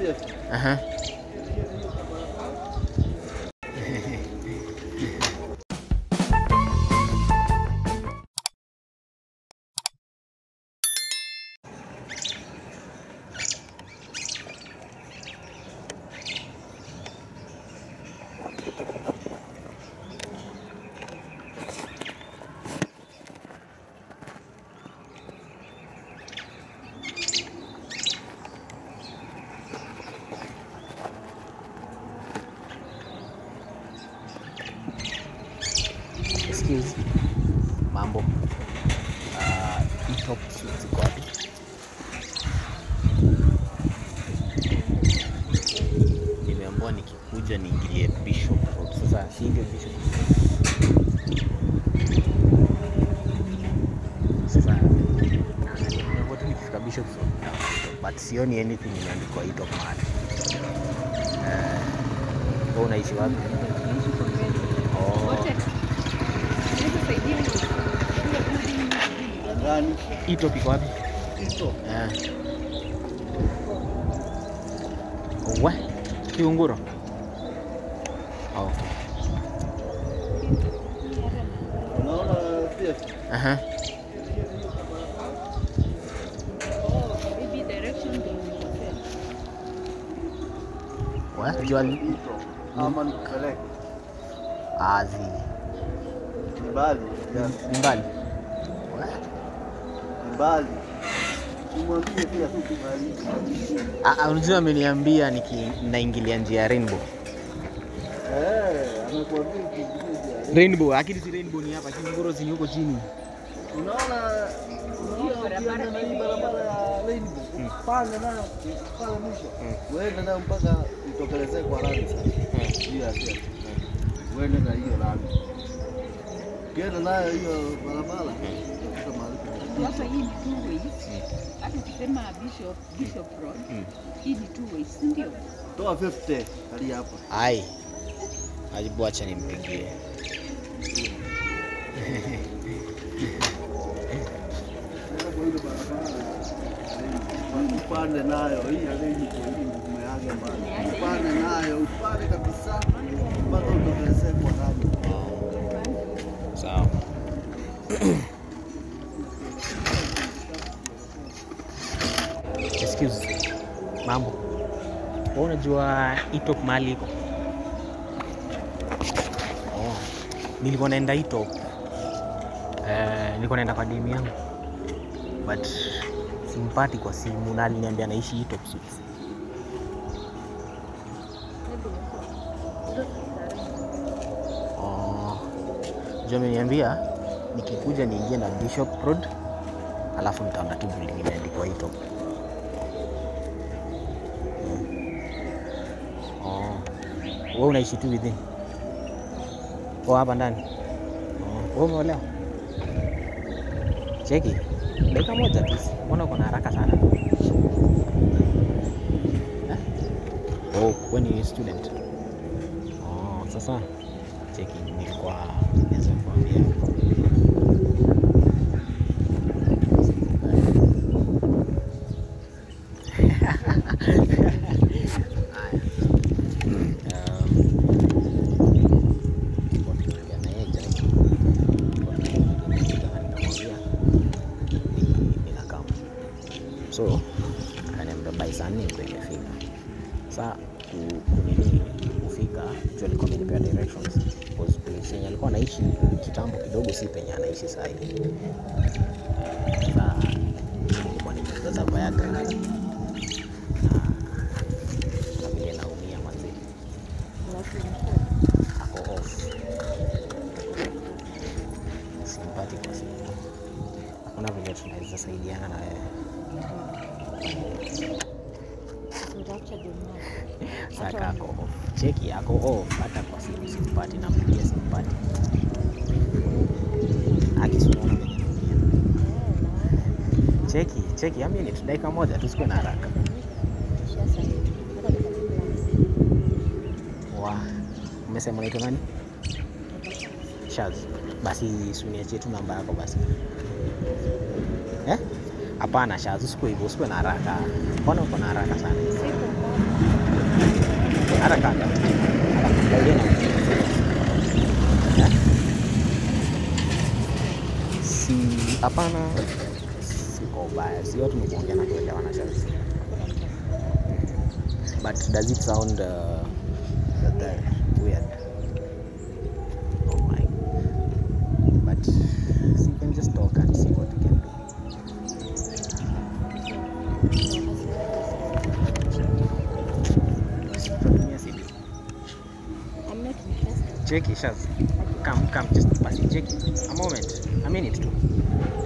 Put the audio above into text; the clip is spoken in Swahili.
Aha. Excuse. Mambo. Uh, hii top suit ziko wapi? Nimeambiwa nikikuja niingilie Bishop Road. Sasa hii ndio Bishop Road. Sasa nimeambiwa tu nikifika Bishop Road but sioni anything imeandikwa hii top mahali. Eh, wewe unaishi wapi? Oh. Gani? Hii top iko wapi? Ito. Eh. We, Kiunguro. Okay. Unaona pia Aha. We, jua Ito. Ama nikupeleke. azi. Ni mbali. Yes. Ni mbali. We. Ni mbali. Umwambie pia tu kubali. Ah, ah, unajua ameniambia niki naingilia njia ya Rainbow. Eh, amekuambia ukiingia. Rainbow, akili si Rainbow ni hapa, Kiunguro si ni huko chini. Unaona unaona ukienda na hii barabara ya Rainbow, Mm. panda nayo pale mwisho. Mm. Uende nayo mpaka itokelezee kwa lami sasa. Hiyo ya Uende na hiyo lami. Ukienda nayo hiyo barabara, utakuta mahali kuna- Sasa hii ni two ways. Hata ukisema Bishop, Bishop Road, Mm. hii ni two ways, si ndio? Toa 50 hadi hapa. Ai. Ajibu acha nimpigie. Sasa kwa ile barabara upande nayo hii ya Rainbow hii umeaga mbali. Upande nayo, upande kabisa mpaka utokelezee kwa lami. Sawa. Excuse. Mambo. Wewe unajua Itop mahali iko? Oh. Nilikuwa naenda Itop. Eh, nilikuwa naenda kwa demu yangu. But simpati kwa simu na aliniambia naishi Itop Suites. Oh. Juu ameniambia nikikuja niingie na Bishop Road alafu nitaona tu building imeandikwa Itop. Oh. Wewe unaishi tu within? Oh, hapa ndani. Oh. Wewe umeolewa? Cheki. Dakika moja tu. Mbona uko na haraka sana? Eh? Oh, wewe ni student. Oh, sasa cheki nilikuwa naweza kuambia so akaniambia by saa nne ndio imefika saa ku- kunini kufika juu alikuwa amenipea directions because place yenye alikuwa anaishi kitambo kidogo si penye anaishi saa hii saa nilikuwa nimejaza Viagra na na vile naumia manzi ako off simpati kwa simu hakuna vile tunaweza saidiana na wewe saka ako off cheki ako off hata kwa simu simpati nampigia simpati akisunaona venye naumia cheki cheki amini tu dakika moja tusikuwe na haraka wa umesema unaitwa nani Shaz basi suniachie tu namba yako basi eh hapana Shaz usikuwe hivyo usikuwe na haraka mbona uko na haraka sana hata kaka Claudia na Eh? si hapana siko ubaya si watu ni kuongea na kuelewana sasa but does it sound uh, that weird oh my but so you can just talk and see what you can do Tunatumia simu. I'm not interested. cheki shaz come come just basi cheki a moment a minute tu